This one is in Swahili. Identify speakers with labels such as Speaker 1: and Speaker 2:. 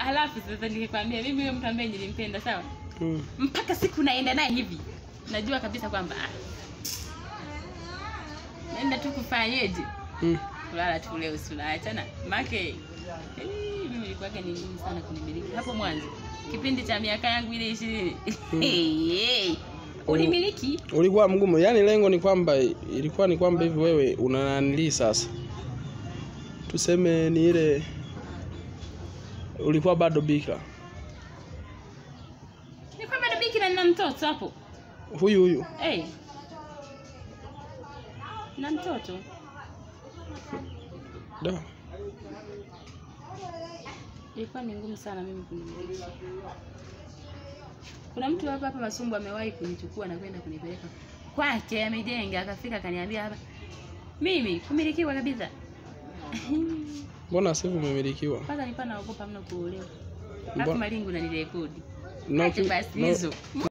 Speaker 1: Alafu sasa nikikwambia mimi huyo mtu ambaye nilimpenda sawa,
Speaker 2: Mm.
Speaker 1: mpaka siku naenda naye hivi, najua kabisa kwamba ah, naenda tu kufanyeje,
Speaker 2: Mm.
Speaker 1: kulala tu leo, tunaachana make eh, mimi nilikuwaga ni ngumu sana kunimiliki hapo mwanzo, kipindi cha miaka yangu ile ishirini hey, unimiliki
Speaker 2: Ulikuwa mgumu, yaani lengo ni kwamba ilikuwa ni kwamba hivi wewe unananilii sasa, tuseme ni ile ulikuwa bado bikra,
Speaker 1: ni kwamba ndo bikira nina mtoto hapo
Speaker 2: huyu huyu
Speaker 1: hey. na mtoto
Speaker 2: da.
Speaker 1: ilikuwa ni ngumu sana mimi kunimiliki. Kuna mtu hapa hapa Masumbu amewahi kunichukua na kwenda kunipeleka kwake, amejenga akafika akaniambia hapa, mimi kumilikiwa kabisa
Speaker 2: Mbona sasa hivi umemilikiwa?
Speaker 1: mpaka nilikuwa naogopa mno kuolewa.
Speaker 2: Mbona-
Speaker 1: Alafu malingu nanirekodi
Speaker 2: Na
Speaker 1: acha
Speaker 2: uki-
Speaker 1: basi
Speaker 2: na-
Speaker 1: hizo